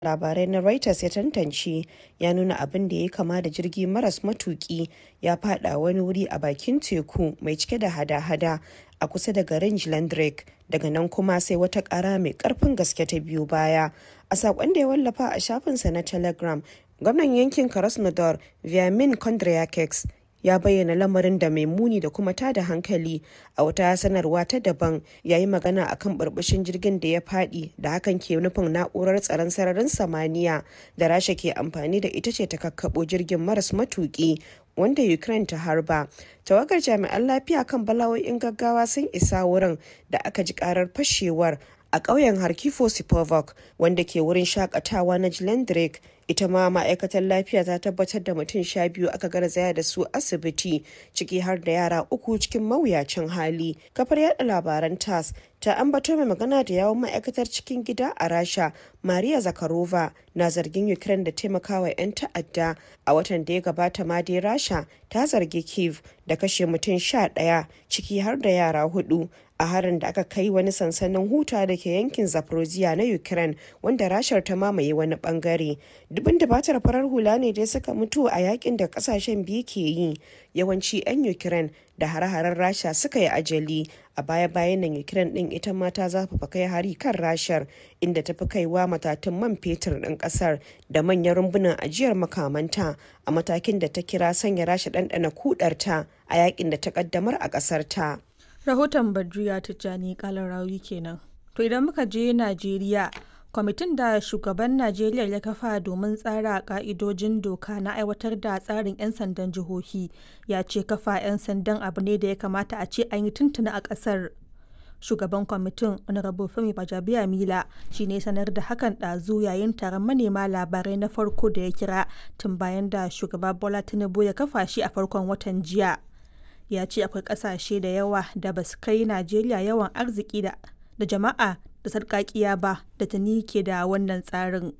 labarai na Reuters ya tantance ya nuna abin da ya kama da jirgi maras matuki ya fada wani wuri a bakin teku mai cike da hada-hada a kusa da garin Jylland daga nan kuma sai wata kara mai karfin gaske ta biyo baya a sakon da ya wallafa a shafinsa na telegram gwamnan yankin krasnodar vyamin kondryakeks ya bayyana lamarin da mai muni da kuma tada hankali a wata sanarwa ta daban yayi magana akan burbushin jirgin da ya fadi da hakan ke nufin na'urar tsaron sararin samaniya da rasha ke amfani da ita ce ta kakkabo jirgin maras matuki wanda ukraine ta harba tawagar jami'an lafiya kan bala'o'in gaggawa sun isa wurin da aka ji karar fashewar a ƙauyen harkifo sipovok wanda ke wurin shakatawa na jilendrek ita ma ma'aikatar lafiya ta tabbatar da mutum sha biyu aka garzaya da su asibiti ciki har da yara uku cikin mawuyacin hali kafar yada labaran tas ta ambato mai magana da yawon ma'aikatar cikin gida a rasha maria zakarova na zargin ukraine da taimakawa 'yan ta'adda a watan da ya gabata ma dai rasha ta zargi kiev da kashe mutum sha ɗaya ciki har da yara hudu a harin da aka kai wani sansanin huta da ke yankin zaporozhia na ukraine wanda rashar ta mamaye wani bangare dubin dabatar farar hula ne dai suka mutu a yakin da kasashen biyu ke yi yawanci 'yan ukraine da hare-haren rasha suka yi ajali a baya-bayan nan ukraine din ita ma ta zafafa kai hari kan rashar inda ta fi kaiwa matatun man fetur din kasar da manyan rumbunan ajiyar makamanta a matakin da ta kira sanya rasha ɗanɗana kudarta a yakin da ta kaddamar a kasar ta. rahoton badriya tijjani kalar rawi kenan to idan muka je najeriya kwamitin da shugaban najeriya ya kafa domin tsara ka'idojin doka na aiwatar da tsarin 'yan sandan jihohi ya ce kafa 'yan sandan abu ne da ya kamata a ce an yi tuntuna a kasar shugaban kwamitin honorable femi bajabiya mila shi ne sanar da hakan ɗazu yayin taron manema labarai na farko da ya kira tun bayan da shugaba bola tinubu ya kafa shi a farkon watan jiya ya ce akwai ƙasashe da yawa da ba su kai najeriya yawan arziki da jama'a da sarkakiya ba da tuni ke da wannan tsarin.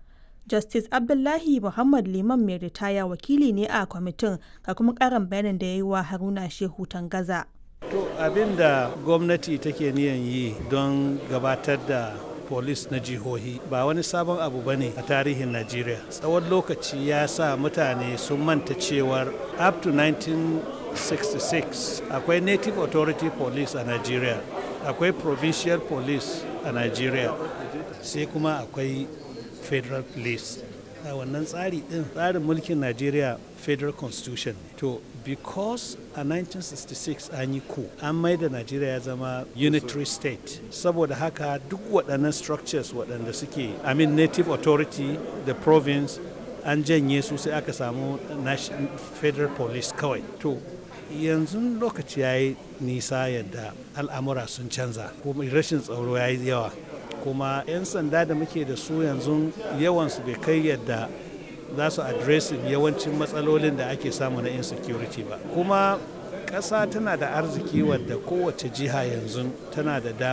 Justice Abdullahi Muhammad Liman mai ritaya wakili ne a kwamitin ga kuma karin bayanin da ya yi wa Haruna Shehu Tangaza. To abin da gwamnati take niyan yi don gabatar da polis na jihohi ba wani sabon abu ba ne a tarihin Najeriya. Tsawon lokaci ya sa mutane sun manta cewar up to 1966 akwai Native Authority Police a Najeriya. akwai provincial police a nigeria sai kuma akwai federal police a wannan tsari din tsarin mulkin nigeria federal constitution to because a 1966 an yi ku an maida nigeria ya zama unitary state saboda haka duk waɗannan structures waɗanda suke i mean native authority the province an janye su sai aka samu federal police kawai to yanzu lokaci ya yi nisa yadda al'amura sun canza kuma rashin tsaro ya yi yawa kuma 'yan sanda da muke da su yanzu yawansu bai kai yadda za su adresin yawancin matsalolin da ake samu na insecurity ba kuma ƙasa tana da arziki wadda kowace jiha yanzu tana da